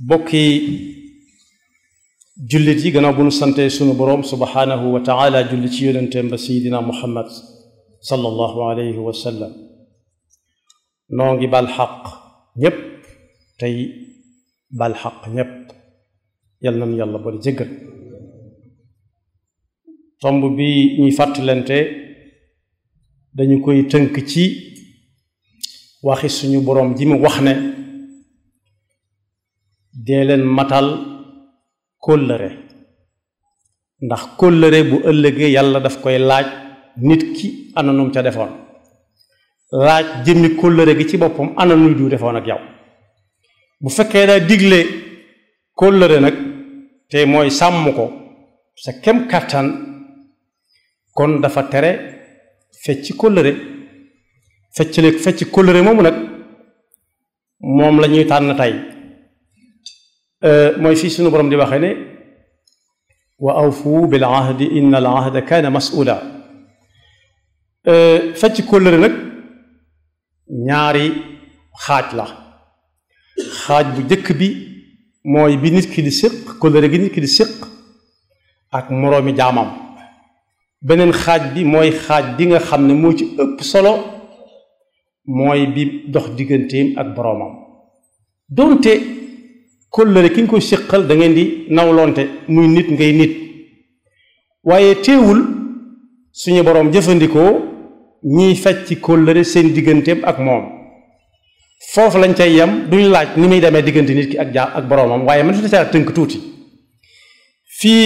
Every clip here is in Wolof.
bokki jullit yi gannaaw bu nu sante sunu boroom subhaanahu wa taala julli ci yonenteem ba sayidina muhammad sallallahu alayhi wa sallam noo ngi bal xaq ñépp tey bal xaq ñépp yal nañu yàlla bari jéggal tomb bi ñuy fàttalante dañu koy tënk ci waxi suñu boroom ji mu wax ne dee leen matal kóllëre ndax kóllëre bu ëllëgee yàlla daf koy laaj nit ki ana num ca defoon laaj jëmmi kóllëre gi ci boppam ana nuy du defoon ak yow bu fekkee daa digle kóllëre nag te mooy sàmm ko sa kem kàttan kon dafa tere fecc kóllëre feccale fecc kóllëre moomu nag moom la ñuy tànn tey mooy fii suñu borom di waxee ne wa awfu bil ahdi inna al ahda kaana mas'ula fecc kóllëre nag ñaari xaaj la xaaj bu jëkk bi mooy bi nit ki di séq kóllëre gi nit ki di séq ak moroomi jaamam beneen xaaj bi mooy xaaj bi nga xam ne moo ci ëpp solo mooy bi dox digganteem ak boroomam doonte kóllëre ki nga koy séqal da ngeen di nawlonte muy nit ngay nit waaye teewul suñu boroom jëfandikoo ñiy fecc kóllëre seen digganteem ak moom foofu lañ cay yem duñ laaj ni muy demee diggante nit ki ak jaa ak boroomam waaye man fi ca tënk tuuti fii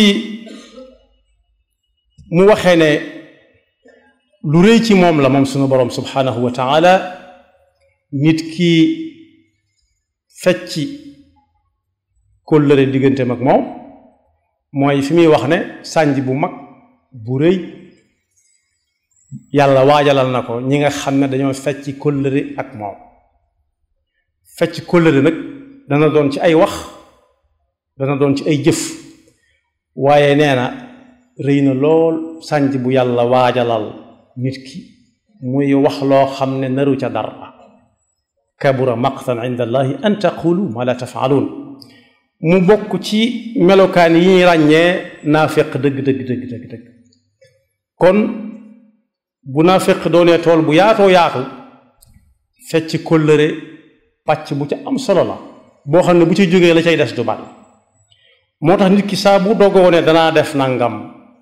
mu waxee ne lu rëy ci moom la moom suñu boroom subhanahu wa taala nit ki fecci kóllëre digganteem ak moom mooy fi muy wax ne sànj bu mag bu rëy yàlla waajalal na ko ñi nga xam ne dañoo fecc kóllëre ak moom fecc kóllëre nag dana doon ci ay wax dana doon ci ay jëf waaye nee na rëy na lool sànj bu yàlla waajalal nit ki muy wax loo xam ne naru ca dara kabura maqtan inda allahi an taqulu ma la tafaaluun mu bokk ci melokaan yi ñuy ràññee naafeq dëgg dëgg dëgg dëgg dëgg kon bu naafeq doonee tool bu yaatoo yaatu fecc kóllëre pàcc bu ca am solo la boo xam ne bu ci jógee la cay des du bari moo tax nit ki saa bu dogoo ne danaa def nangam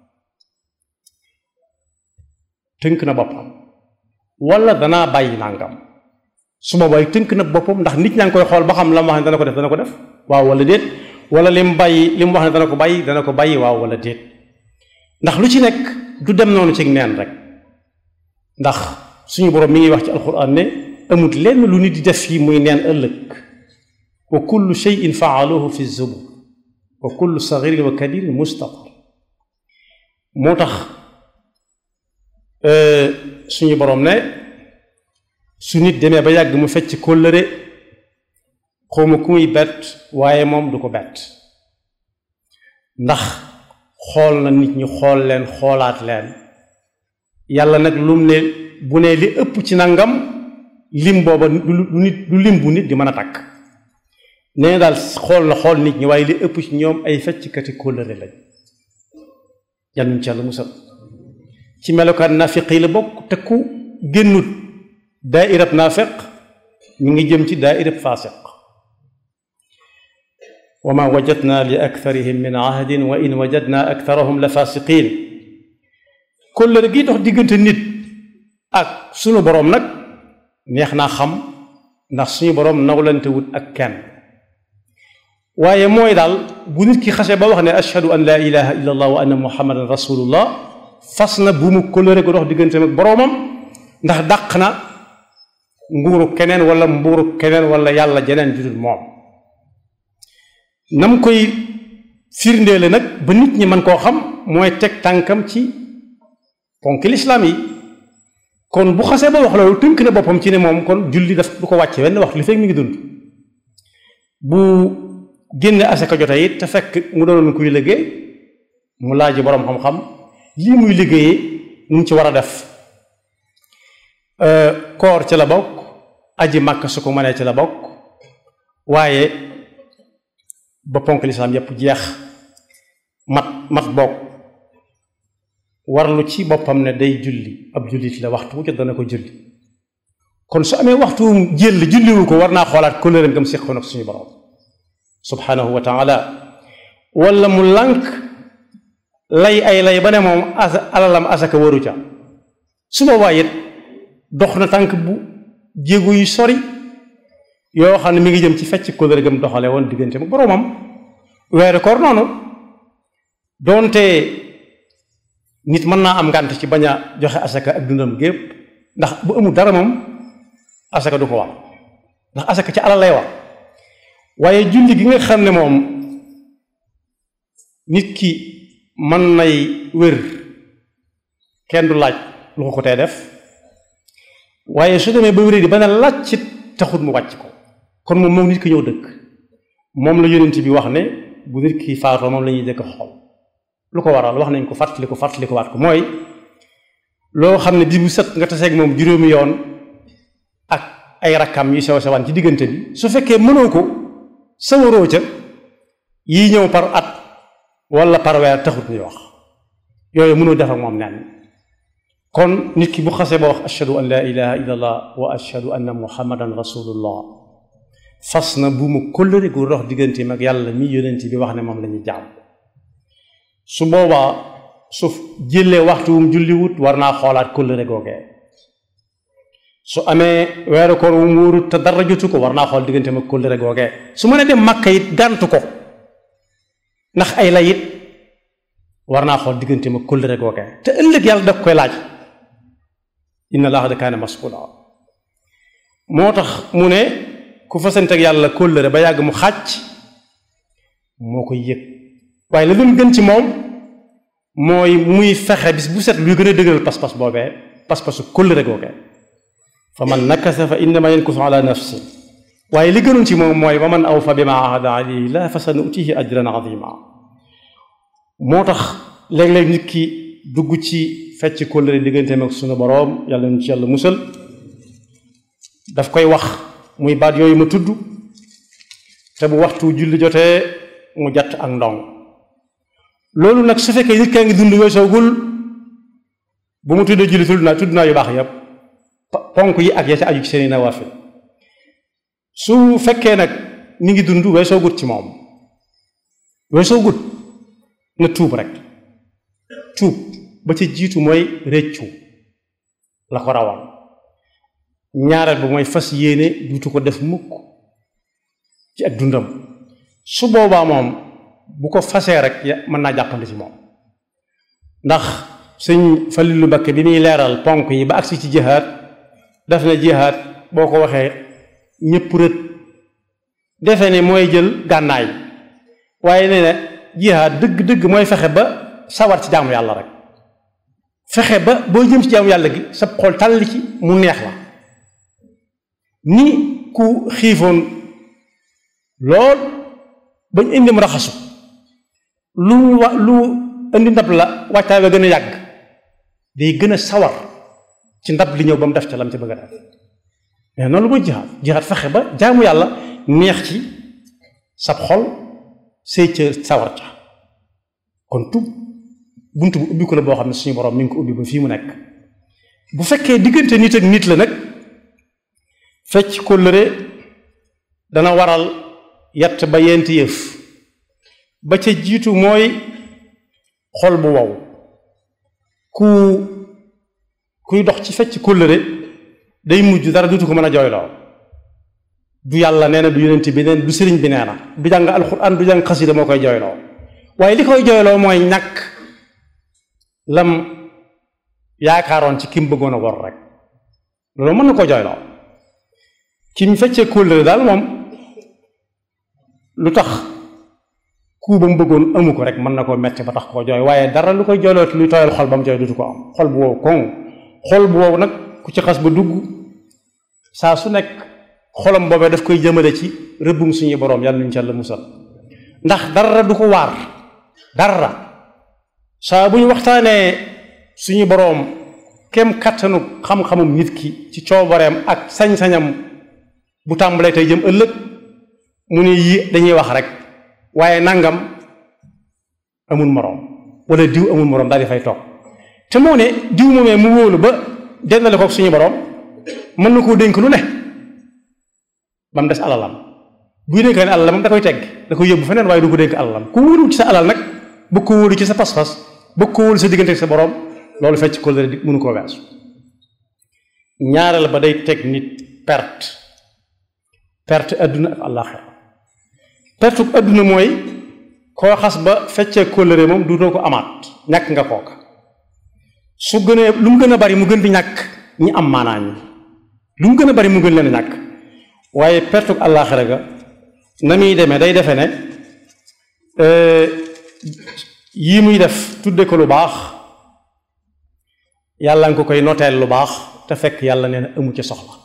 tënk na boppam wala danaa bàyyi nangam su ma bàyyi tënk na boppam ndax nit ñaa ngi koy xool ba xam la mu wax ne dana ko def dana ko def waaw wala déet wala lim bàyyi li mu wax ne dana ko bàyyi dana ko bàyyi waaw wala déet ndax lu ci nekk du dem noonu ci neen rek ndax suñu borom mi ngi wax ci alquran ne amut lenn lu nit di def fii muy neen ëllëg wa kullu shay'in faaluhu fi zubur wa kullu sagirin wa kabirin mustaqar moo tax suñu borom ne su nit demee ba yàgg mu fecc kóllëre xawma ku muy bett waaye moom du ko bett ndax xool na nit ñi xool leen xoolaat leen yàlla nag lum ne bu ne li ëpp ci nangam lim booba du nit du lim bu nit di mën a takk nee daal xool na xool nit ñi waaye li ëpp ci ñoom ay fecckati kóllëre lañ yàlla ci yàlla musal ci melokaan naafiq yi la bokk te ku génnut daairab naafiq ñu ngi jëm ci daairab faasiq wa ma wajadna li aktharihim min ahdin wa in wajadna aktharahum la faasiqin kóllëre gi dox diggante nit ak suñu boroom nag neex naa xam ndax suñu boroom nawlante wut ak kenn waaye mooy daal bu nit ki xase ba wax ne ashhadu an laa ilaha illa allah wa anna muhammadan rasulullah fas na bu mu kóllëre gu dox diggante ak boroomam ndax dàq na nguuru keneen wala mbuuru keneen wala yàlla jeneen judul moom nam koy firndeele nag ba nit ñi mën koo xam mooy teg tànkam ci ponk lislaam yi kon bu xasee ba wax loolu tënk na boppam ci ne moom kon julli daf du ko wàcce wenn wax li fekk mi ngi dund bu génne asaka jote it te fekk mu doonoon kuy liggéey mu laaj boroom xam-xam lii muy liggéeyee mu ci war a def koor ci la bokk aji màkk su ko mënee ci la bokk waaye ba ponk lislaam yépp jeex mat mat boog warlu ci boppam ne day julli ab jullit la waxtu wu jot dana ko julli kon su amee waxtu jël julliwu ko war naa xoolaat kóllëre ngam séqoon ak suñu borom subhanahu wa taala wala mu lànk lay ay lay ba ne moom asa alalam asaka waru ca su boobaa it dox na tànk bu jéego yu sori yoo xam ne mi ngi jëm ci fecc kóllëre gam doxale woon diggante mu boroomam weeru koor noonu doonte nit mën naa am ngànt ci bañ a joxe asaka ak dundam gépp ndax bu amul dara moom asaka du ko war ndax asaka ci alal lay war waaye julli gi nga xam ne moom nit ki mën nay wér kenn du laaj lu ko ko tee def waaye su demee ba wéré di ba ne laaj ci taxut mu wàcc ko kon moom moom nit ki ñëw dëkk moom la yonent bi wax ne bu nit ki faatoo moom la ñuy dëkk xool lu ko waral wax nañ ko fàttali ko fàttali ko waat ko mooy loo xam ne bis bu set nga taseeg moom juróomi yoon ak ay rakkam yu sew sewaan ci diggante bi su fekkee mënoo ko sawaroo ca yii ñëw par at wala par weer taxut ñuy wax yooyu mënoo def ak moom naan kon nit ki bu xasee ba wax ashhadu an laa ilaha illa allah wa ashhadu anna muhammadan rasulullah fas na bu mu kóllëre gu dox digganteem ak yàlla mi yonent bi wax ne moom la ñuy jaam su boobaa su jëlee waxtu wum julliwut war naa xoolaat kóllëre googee su amee weeru koor wu mu wóorut te dara jotu ko war naa xool digganteem ak kóllëre googee su mën a dem màkka it gàntu ko ndax ay la it war naa xool digganteem ak kóllëre googee te ëllëg yàlla daf koy laaj inna allaha da kaana mas'uula moo tax mu ne ku fasanteeg yàlla kóllëre ba yàgg mu xàcc moo koy yëg waaye la doon gën ci moom mooy muy fexe bis bu set luy gën a dëgëral pas-pas boobee pas-pasu kóllëre googee fa man nakasa fa innama yankusu ala nafsi waaye li gënoon ci moom mooy wa man awfa bima ahada alayhi la fa sa nutihi ajran azima moo tax léeg-léeg nit ki dugg ci fecc kóllëre digganteem ak sunu boroom yàlla ñu ci yàlla musal daf koy wax muy baat yooyu ma tudd te bu waxtu julli jotee mu jatt ak ndong loolu nag su fekkee nit kaa ngi dund weesoogul bu mu tuddee julli tudd naa tudd naa yu baax yépp ponk yi ak ya ca aju ci seeni nawaafil su fekkee nag mi ngi dund weesoogut ci moom weesoogut na tuub rek tuub ba ca jiitu mooy réccu la ko rawal ñaareel ba mooy fas yéene duutu ko def mukk ci ak dundam su boobaa moom bu ko fasee rek mën naa jàppandi ci moom ndax sëñ Falilu Mbakke bi muy leeral ponk yi ba agsi ci jihaad daf na jihaad boo ko waxee ñëpp rët defe ne mooy jël gànnaay waaye nee na jihaad dëgg-dëgg mooy fexe ba sawar ci jaamu yàlla rek fexe ba boo jëm ci jaamu yàlla gi sa xol tàlli ci mu neex la ni ku xiifoon lool bañ indi mu raxasu lu wa lu indi ndab la wàccaay ba gën a yàgg day gën a sawar ci ndab li ñëw ba mu def ca lam ci bëgg a def mais noonu lu muy jihaad jihaad fexe ba jaamu yàlla neex ci sab xol say ca sawar ca kon tub bunt bu ubbi ko la boo xam ne suñu borom mi ngi ko ubbi ba fii mu nekk bu fekkee diggante nit ak nit la nag fecc kóllëre dana waral yatt ba yenti yëf ba ca jiitu mooy xol bu wow ku kuy dox ci fecc kóllëre day mujj dara dutu ko mën a jooyloo du yàlla nee na du yonent bi neen du sëriñ bi nee na du jàng alxuraan du jàng xasida moo koy jooyloo waaye li koy jooyloo mooy ñàkk lam yaakaaroon ci kim bëggoon a wor rek loolu mën na ko jooyloo ki mu feccee kóllëre daal moom lu tax ku ba mu bëggoon amu ko rek mën na koo metti ba tax koo jooy waaye dara lu koy jooyloo luy tooyal xol ba mu jooy dutu ko am xol bu wow koŋ xol bu wow nag ku ci xas ba dugg saa su nekk xolam boobee daf koy jëmale ci rëbbum suñu boroom yàlla nuñu ci yàlla musal ndax dara du ko waar dara saa bu ñu waxtaanee suñu boroom kem kattanu xam-xamum nit ki ci coobareem ak sañ-sañam bu tàmbalee tey jëm ëllëg mu ne yi dañuy wax rek waaye nangam amul moroom wala diw amul moroom daal di fay toog te moo ne diw moomee mu wóolu ba dendale ko suñu borom mën na koo dénk lu ne ba mu des alalam buy dénk ne alalam da koy tegg da koy yóbbu feneen waaye du ko dénk alalam ku wóolu ci sa alal nag bëgg ko wóolu ci sa pas-pas bëgg ko wóolu sa diggante ak sa borom loolu fecc kóllëre di mënu koo weesu ñaareel ba day teg nit perte perte adduna ak àllaaxira perte adduna mooy koo xas ba feccee kóllëre moom duutoo ko amaat ñàkk nga kooka su gënee lu mu gën a bari mu gën di ñàkk ñi am maanaa ñi lu mu gën a bari mu gën leen a ñàkk waaye perte àllaaxira ga na muy demee day defe ne yii muy def tudde ko lu baax yàlla nga ko koy noteel lu baax te fekk yàlla nee na amu ci soxla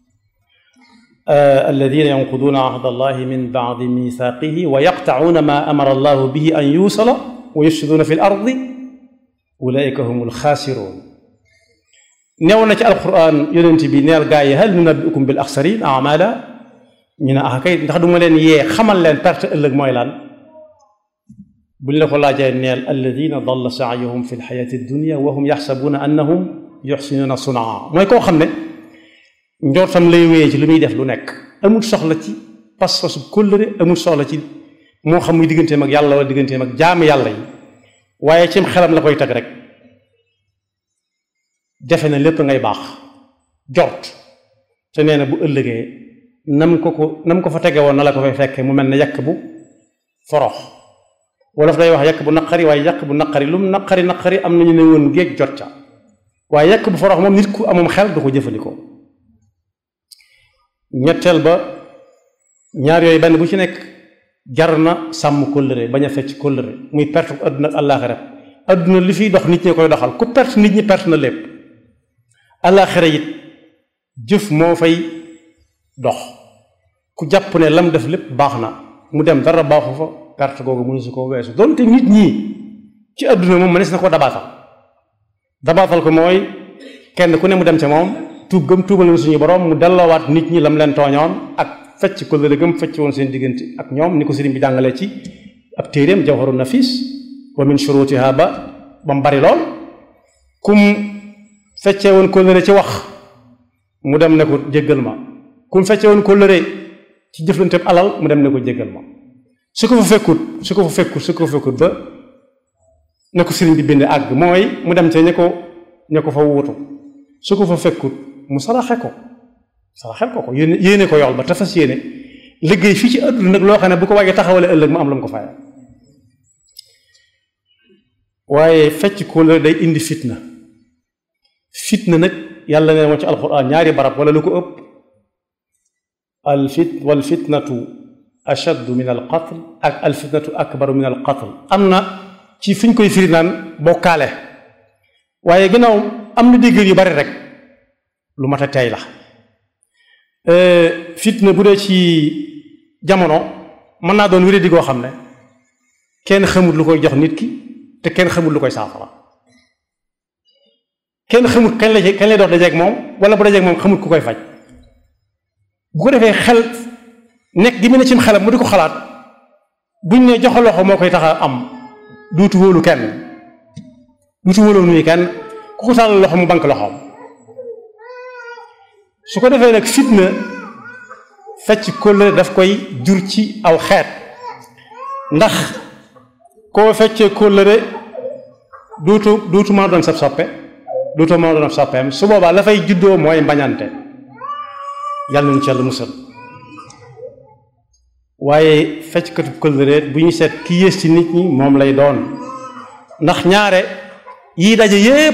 alladina yanquduuna ahda allahi min baadi mithaqihi wa yaqtacuuna ma amara allahu bihi an yuusala wa yufsiduuna fi l ardi ulaika hum alxaasiruun new na ci alquran yonent bi neel gaa yi hal nunabbiukum bil axsarin amala ñu ne ah kay ndax du ma leen yee xamal leen perte ëllëg mooy lan buñ la ko laajee neel alladina dalla saayuhum fi lxayaati dunia wa hum yaxsabuuna annahum yuxsinuuna sunaa mooy koo xam ne njortam lay wéyee ci lu muy def lu nekk amul soxla ci pas-pasu kóllëre amul soxla ci moo xam muy digganteem ak yàlla wala digganteem ak jaamu yàlla yi waaye cim xelam la koy teg rek defe na lépp ngay baax jort te nee na bu ëllëgee nam ko ko nam ko fa tege woon na la ko fay fekkee mu mel ne yàq bu forox wolof day wax yàq bu naqari waaye yàq bu naqari lu mu naqari naqari am nañu ne woon géej jot ca waaye yàq bu forox moom nit ku amum xel du ko jëfandikoo ñetteel ba ñaar yooyu benn bu ci nekk jar na sàmm kóllëre bañ a fecc kóllëre muy perte adduna ak àllaaxira adduna li fiy dox nit ñi koy doxal ku perte nit ñi perte na lépp àllaaxira it jëf moo fay dox ku jàpp ne lam def lépp baax na mu dem dara baaxu fa perte googu mënu su ko weesu donte nit ñi ci adduna moom mënees na ko dabaatal dabaatal ko mooy kenn ku ne mu dem ca moom tuub gëm tuubal na suñu borom mu delloowaat nit ñi lam leen tooñoon ak fecc kóllëre gëm fecc woon seen diggante ak ñoom ni ko sëriñ bi jàngalee ci ab téeréem jawharu nafis wa min shurutiha ba ba mu bari lool kum feccee woon kóllëre ci wax mu dem ne ko jéggal ma kum feccee woon kóllëre ci jëflanteeb alal mu dem ne ko jéggal ma su ko fa fekkut su ko fa fekkut su ko fa fekkut ba ne ko sëriñ bi bind àgg mooy mu dem ca ña ko ña ko fa wuutu su ko fa fekkut mu saraxe ko saraxel ko ko yéene yéene ko yool ba te fas yéene liggéey fii ci àdduna nag loo xam ne bu ko waajee taxawale ëllëg mu am la mu ko fayal waaye fecc kóllëre day indi fitna fitna nag yàlla ne moo ci alxuraan ñaari barab wala lu ko ëpp al fit wal fitnatu ashaddu min al qatl ak al fitnatu akbaru min al qatl am na ci fi ñu koy firi naan bokkaale waaye gannaaw am na dégg yu bari rek lu mat a tey la fitna bu dee ci jamono mën naa doon wéradi goo xam ne kenn xamut lu koy jox nit ki te kenn xamut lu koy saafara kenn xamut kañ la kañ lay dox dajeeg moom wala bu dajeeg moom xamut ku koy faj bu ko defee xel nekk gi mu ne cim xelam mu di ko xalaat buñ ne joxe loxo moo koy tax a am duutu wóolu kenn duutu wóolu nuyu kenn ku ko tàllal loxo mu bank loxoom su ko defee nag fitna fecc kóllëre daf koy jur ci aw xeet ndax koo feccee kóllëre duutu duutu mën a doon sab soppe duutu mën a doon soppeem su boobaa la fay juddoo mooy mbañante yàlla nañu ci yàlla musal waaye fecckatu kóllëre bu ñu seet ki yées ci nit ñi moom lay doon ndax ñaare yii daje yépp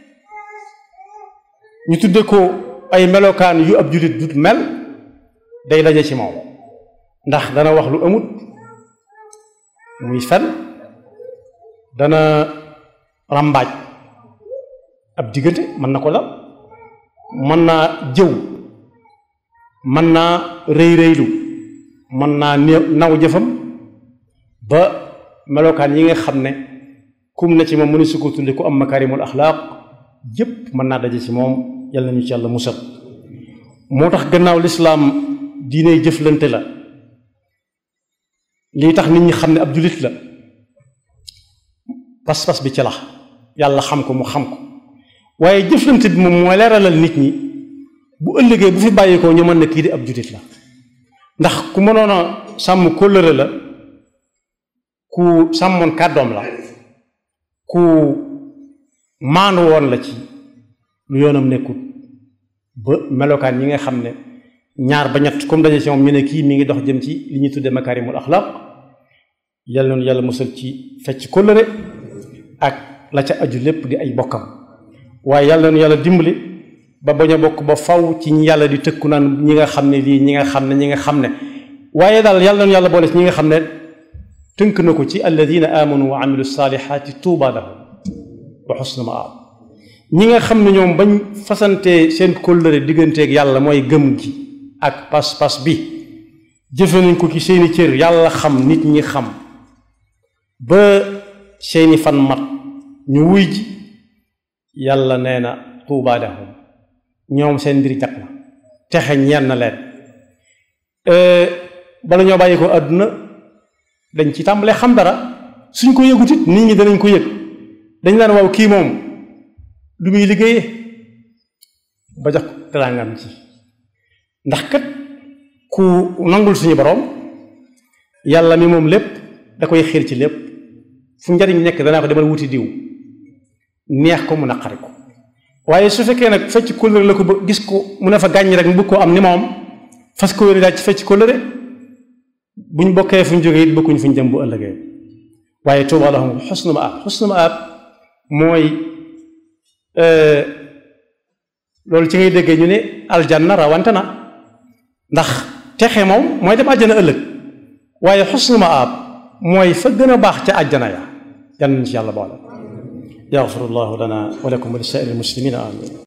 ñu tudde ko ay melokaan yu ab jullit dut mel day daje ci moom ndax dana wax lu amut muy fen dana ràmbaaj ab diggante mën na ko la mën naa jëw mën naa rëy rëylu mën naa naw jëfam ba melokaan yi nga xam ne kum na ci moom mënu su ko tudde ku am makarimul axlaaq yépp mën naa daje ci moom yàlla nañu ci yàlla musal moo tax gannaaw lislaam diine jëflante la lii tax nit ñi xam ne ab jullit la pas-pas bi ci la yàlla xam ko mu xam ko waaye jëflante bi moom mooy leeralal nit ñi bu ëllëgee bu fi bàyyi ko ñu mën ne kii di ab jullit la ndax ku mënoon a sàmm kóllëre la ku sàmmoon kàddoom la ku maandu woon la ci lu yoonam nekkut ba melokaan yi nga xam ne ñaar ba ñett comme daje ci moom ñu ne kii mi ngi dox jëm ci li ñuy tuddee makarimul axlaq yàlla noonu yàlla musal ci fecc kóllëre ak la ca aju lépp di ay bokkam waaye yàlla noonu yàlla dimbali ba bañ a bokk ba faw ci ñi yàlla di tëkku naan ñi nga xam ne lii ñi nga xam ne ñi nga xam ne waaye daal yàlla noonu yàlla boole ci ñi nga xam ne tënk na ko ci alladina amanu wa amilu salihati tuuba lahum wa xusna maab ñi nga xam ne ñoom bañ fasante seen kóllëre digganteeg yàlla mooy gëm gi ak pas-pas bi jëfe nañ ko ci seeni cër yàlla xam nit ñi xam ba seeni fan mat ñu wuy ji yàlla nee na tuuba lahum ñoom seen mbir jag na texe ñeen na leen bala ñoo bàyyi ko àdduna dañ ci tàmbalee xam dara suñ ko yëgut it nit ñi danañ ko yëg dañ naan waaw kii moom lu muy liggéeyee ba jox ko teraangam ci ndax kat ku nangul suñu borom yàlla mi moom lépp da koy xiir ci lépp fu njariñ nekk danaa ko demal wuti diw neex ko mu naqari ko waaye su fekkee nag fecc kóllëre la ko ba gis ko mu ne fa gàññ rek mu bëgg koo am ni moom fas ko wéri daal ci fecc kóllëre buñ bokkee fu ñu jógee it bokkuñ fu ñu jëm bu ëllëgee waaye tuuba lahum xusnu maab xusnu maab mooy loolu ci ngay déggee ñu ne aljanna rawante na ndax texe moom mooy dem àjjana ëllëg waaye xusnu maab mooy fa gën a baax ca àjjana ya yan nañ ci yàlla boole yaxfirullahu lana wa lakum wa li saa'iril muslimina amin